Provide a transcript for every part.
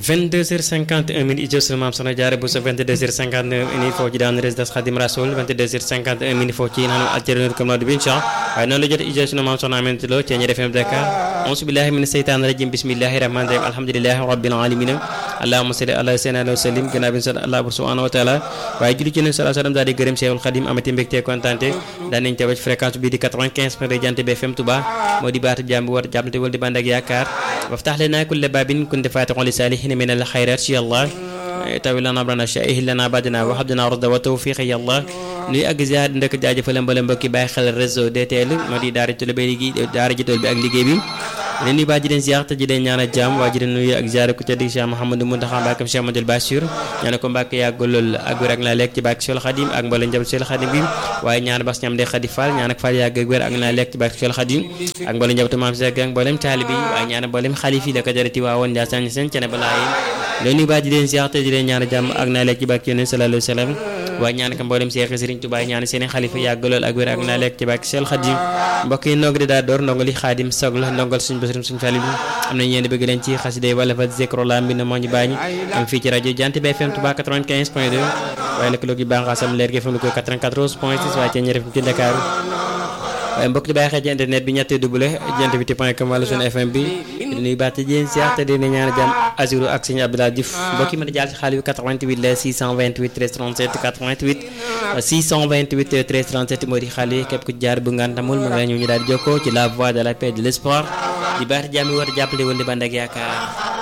22h51 minutes ijo sunu maam soxna jaare bu so 22h59 ini foofu ci daan résidence Khadim Rasoul 22h51 minutes foofu ci nanu alternate comme noddu bi incha waaye noonu la jot ijo sunu maam soxna Aminata Lo ci Ñeer FM Dakar auzu billahi mina seytaani rajim bismillahi rahmani rahim alhamdulillahi rabbil alamin allahumma salli ala sayyidina wa sallim gannaaw bi sant Allah subhanahu wa taala waaye julli ci nabi sallallahu alayhi wa sallam daal di gërëm Cheikhul Khadim amati mbégte kontaante daan nañ teew ci fréquence bi di 95 point de Jant bi FM Touba moo di baatu jàmm bi war jàppante wal di bànd ak yaakaar waftax lana kulla babin kunta fatixon li saalihin min al xayrat ya allah tawi lana abrana shaih lana badina wa habdina rusda wa tawfiq ya allah nuy ak ziar ndëkk jaajëfal mbala mbokki bàyyi xel réseau DTL moo di daara jitool bi liggéey daara jitool bi ak liggéey bi leen nuy baa ji leen ziar te ji leen ñaan a jàmm waa ji leen nuyu ak ziar ku tedd Cheikh Mouhamadou Mountakha Mbacké Cheikh Amadou Bassir ñaan ko Mbacké yàgg lool ak wér ak naa lekk ci bàkk Cheikh Khadim ak mbala njab Cheikh Khadim bi waaye ñaan bas ñam de Khadi Fall ñaan ak Fall yàgg ak wér ak naa lekk ci bàkk Cheikh Khadim ak mbala njab maam Cheikh ak mboolem taalibi waaye ñaan mboolem xalif yi la ko jarati waa woon Ndiassane seen cene balaa yi leen nuy baa ji leen ziar te ji leen ñaan a jàmm ak naa lekk ci bàkk Yonent sallallahu alayhi wa sallam waaye ñaan ko mboolem Cheikh Serigne Touba ñaan seen xalifa yàgg lool ak wér ak naa lekk ci bàkk Cheikh Khadim mbokk yi ndongo di daa door ndongo li Khadim sog la ndongal suñu basirum suñu fali am nañu yéen bëgg leen ci xasida wala fa zikro la mbi na moo ñu bàññi am fii ci rajo Jant bi FM Touba 95 point 2 waaye lëkkaloo gi bànqaasam leer gi FM lu ko 94 point 6 waaye ci ñëre ci Dakar waaye mbokk di bàyyi xel ci internet bi ñetti double jant bi point com wala suñu FM bi di nuyu baat jéen siyax te dina ñaan jàmm Azuru ak sëñ Abdoulaye Diouf mbokk yi mën a jaar ci xaalis bi 88 la 628 13 37 88 628 13 37 moo di xaalis képp ku jaar bu ngantamul mën nga ñëw ñu daal di jokkoo ci la voie de la paix de l'espoir di baati jàmm yi war a jàppale woon di bànd ak yaakaar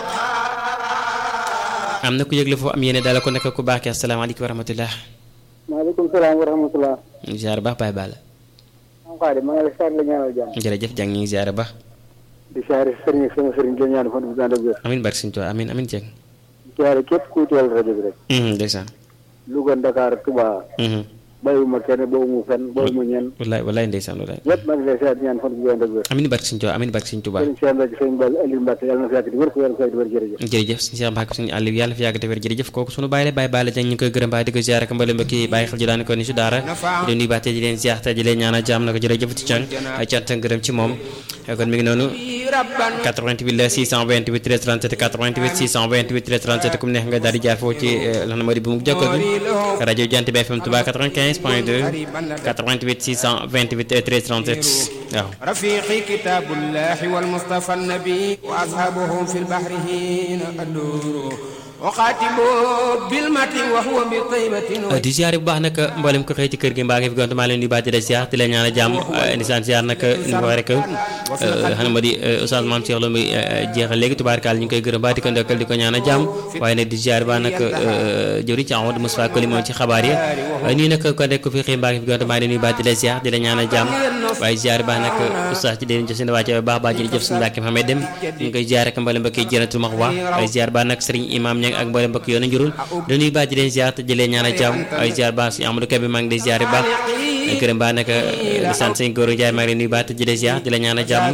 am na ku yëgle foofu am yéene daal ko nekk ku baax ki asalaamaaleykum wa rahmatulah. maaleykum salaam wa rahmatulah. ziar baax Baye Balla. am xaadi maa ngi lay ziar la ñaanal jàmm. jërëjëf jàng ñu ngi ziar baax. di ziar sëriñ ak sama sëriñ di la ñaan fan bu gànd ak wér. amiin barke Sëñ Tuubaa amiin amiin Dieng. di ziar képp kuy teewal rajo bi rek. ndeysaan. Louga Dakar Touba. bàyyiwuma kenn bàyyiwuma fenn bàyyiwuma ñenn. wallaay wallaay ndeysaan wallaay. ñëpp maa ngi lay ziar di ñaan fan bu gànd ak wér. amiin barke Sëñ Tuubaa amiin barke Sëñ Tuubaa. sëriñ Cheikh Mbacke sëriñ Bal Aliou Mbacke yàlla na fi yàgg di wér ko yàlla na fi yàgg di wér jërëjëf. jërëjëf sëñ Cheikh Mbacke suñu àll bi yàlla fi yàgg te wér jërëjëf kooku sunu bàyyi la bàyyi bàyyi la jàng ñu ngi koy gërëm bàyyi di ko ziar ak mbale mbokki bàyyi xel ji daan ko ni su daara di nuyu baate di leen ziar te di leen ñaanal jàmm na ko jërëjëf ci can ay cant ak gërëm ci moom kon mi ngi noonu 88 la 628 13 37 88 628 13 37 ku mu neex nga daal di jaar foofu ci lan moo di bu mu jokkoo gi rajo Jant bi FM Touba 95 point 2 88 628 13 37 waaw رفيقي كتاب الله والمصطفى النبي وأصحابهم في البحر حين أدور وخاتم بالمتن وهو بطيبة di ziar bu baax nag mboolem ko xëy ci kër gi mbaa ngi fi gontu maa leen di baati de ziar di la ñaan jàmm ndisaan ziar nag ni ko waxee rek xam nga di Oustaz Mame Cheikh Lo muy jeexal léegi tubaarkaal ñu ngi koy gërëm baa di ko ndokkal di ko ñaan jàmm waaye nag di ziar ba nag jëwri ci Amadou Moussa Koli moom ci xabaar yi waaye nii nag ko nekk ko fi xëy mbaa ngi fi gontu maa leen di baati de ziar di la ñaan jàmm waaye ziar baax nag Oustaz ci deen jox seen wàcce baax baax jërëjëf suñu Mbàkke Mohamed dem ñu ngi koy ziar ak mboolem mbokk yi jënatul max wax waaye ziar baax nag Serigne Imam Ñang ak mboolem mbokk yoonu njurul dañuy baax di leen ziar te jëlee ñaan jàmm ay ziar baax si Amadou Kebe maa ngi lay ziar baax gërëm baax nag di sant sëñ Góor Njaay maa ngi leen nuyu baax te jëlee ziar di la ñaan jàmm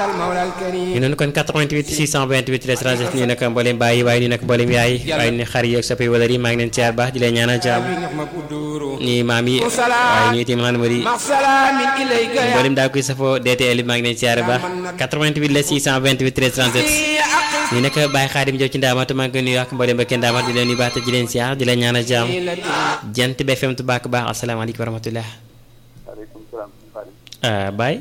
ñu noonu kon 88 628 13 37 nii nag mboolem bàyyi waaye nii nag mboolem yaay waaye ni xar yi ak soppi wala yi maa ngi leen ziar baax di leen ñaan jàmm nii maam yi waaye nii itam maanaam di mboolem daa koy safoo DTL maa ngi leen ziar baax 88 la 628 13 37 nii nag Baye Xaadim Jaw ci ndaamaatu maa ngi koy nuyu ak mboolem ba kenn ndaamaat di leen nuyu baax te di leen ziar di leen ñaan jàmm jant bi FM Touba ak baax asalaamaaleykum wa rahmatullah waaleykum salaam. ah Baye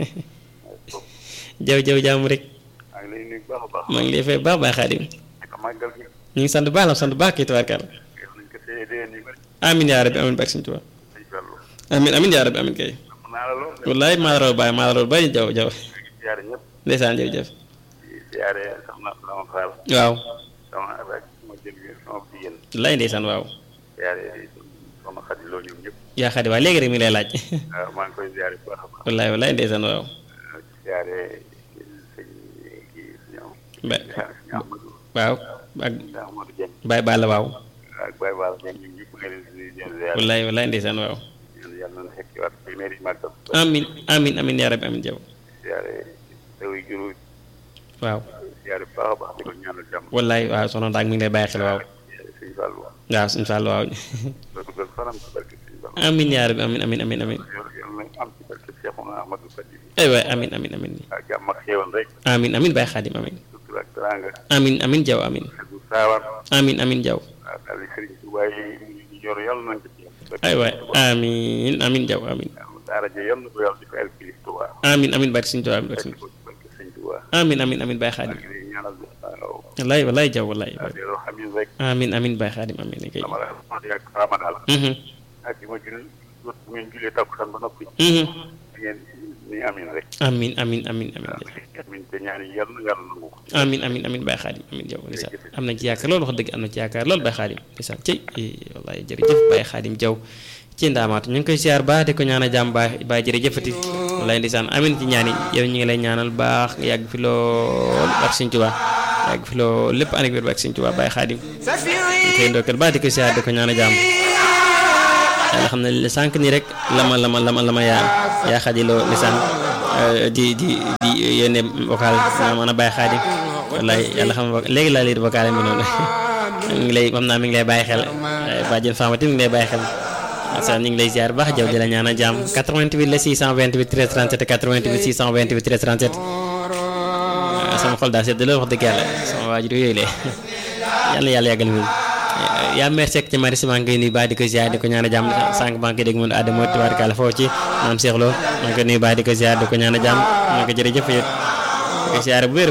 jaw jaw jàmm rek maa ngi lay nuyu bu baax a baax. maa ngi lay fay baax Baye Xaadim naka màggal gi. ñu ngi sant baax la sant baax kii tubaarkàlla yéex nañ ko téye déwén yu bëri. amin yaa rabbi amin barke Sëñ Tuubaa ay fallu. amin amin yaa rabbi amin kay mën naa la lool. wallaay maa la raw Baye maa la raw Baye jaw jaw di ziare ñëpp. ndeysaan jërëjëf di ziare soxna sama faal. waaw sama rek sama jël gi sama jigéen. wallaay ndeysaan waaw ziare soxna Xadi Lo ñoom ñëpp. yaa xadi waa léegi rek mi ngi lay laaj waaw maa ngi koy ziare bu baax a baax. wallaay wallaay ndeysaan waaw ziare sëñ kii ñoom. ba sëñ Amadou. waaw ak sëñ Amadou Dieng. Baye Balla waaw ak Baye Baal Dieng ñoom ñëpp nga leen di ziare. wallaay wallaay ndeysaan waaw yàlla yàlla na fekk waat téeméeri màggal. amin amin amin yaa rabbi amin jaw ziare taw yi juru waaw ziare bu baax a baax di ko ñaanal jàmm. wallaay waaw soxna Ndaak mi ngi lay bàyyi xel waaw sëñ Fallou. waaw suñu Fall waaw loolu gën fanam ci barke sëñ Fallou. amin yaa rabbi amin amin amin amin yàlla yàlla na am ci barke Cheikhouna Ahmadou Fadi. ay waay amin amin amin ak jàmm ak xéewal rek. amin amin Baye Xaadim amin sutura ak teraanga. amin amin jaw amin ak saawaan amin amin jaw waaw daal di sëriñ si waaye ñu yor yàlla nañ ko ci ay waay amin amin jaw amin daara ja yàlla na ko yàlla di ko el kilis Tuubaa amin amin barke sëñ Tuubaa barke sëñ barke sëñ Tuubaa amin amin amin Baye Xaadim di ñaanal waaw wallaay wallaay jaw wallaay waaw di loo xam ne rek amin amin Baye Xaadim amin kay dama la wax yàgg raama daal mhm ak yi ma jul bu ngeen julee takkusaan ba noppi mhm di ngeen ni amin rek amin amin amin amin waaw amin te ñaan yi yàlla na yàlla nangu ko amin amin amin Baye Xaadim amin jaw ndeysaan am nañ ci yaakaar loolu wax dëgg am na ci yaakaar loolu Baye Xaadim ndeysaan cey wallaay jërëjëf Baye Xaadim jaw ci ndaamaatu ñu ngi koy siyaar baax di ko ñaanal jàmm baay baay jërëjëfati wallaay ndeysaan amin ci ñaan yi yow ñu ngi lay ñaanal baax nga yàgg fi lool ak Sëñ Tuubaa yàgg fi lool lépp ànd ak wér ak Sëñ Tuubaa Baye Xaadim ñu koy ndokkeel baax di ko siyaar di ko ñaanal jàmm yàlla xam ne sànq nii rek lama lama lama lama yaa yaa xadiloo lisaan di di di yónnee vocal ma mën a Baye Xaadim wallaay yàlla xam ne léegi laa lii vocal mi noonu mi ngi lay xam naa mi ngi lay bàyyi xel bàjjen Famati mi ngi lay bàyyi xel sa ñu ngi lay ziar baax jaw di la ñaan a jàmm 88 la 628 13 37 88 628 13 37 sama xol daa sedd loolu wax dëgg yàlla sama waajur yooyu le yàlla yàlla yàggal mi yaa mer sekk ci mari maa ngi koy nuyu baax di ko ziar di ko ñaan a jàmm sànq maa ngi koy dégg mun adama tubaarkàlla foofu ci maam Cheikh Lo maa ngi koy nuyu baax di ko ziar di ko ñaan a jàmm maa ngi ko jërëjëf yéen di ko ziar bu wér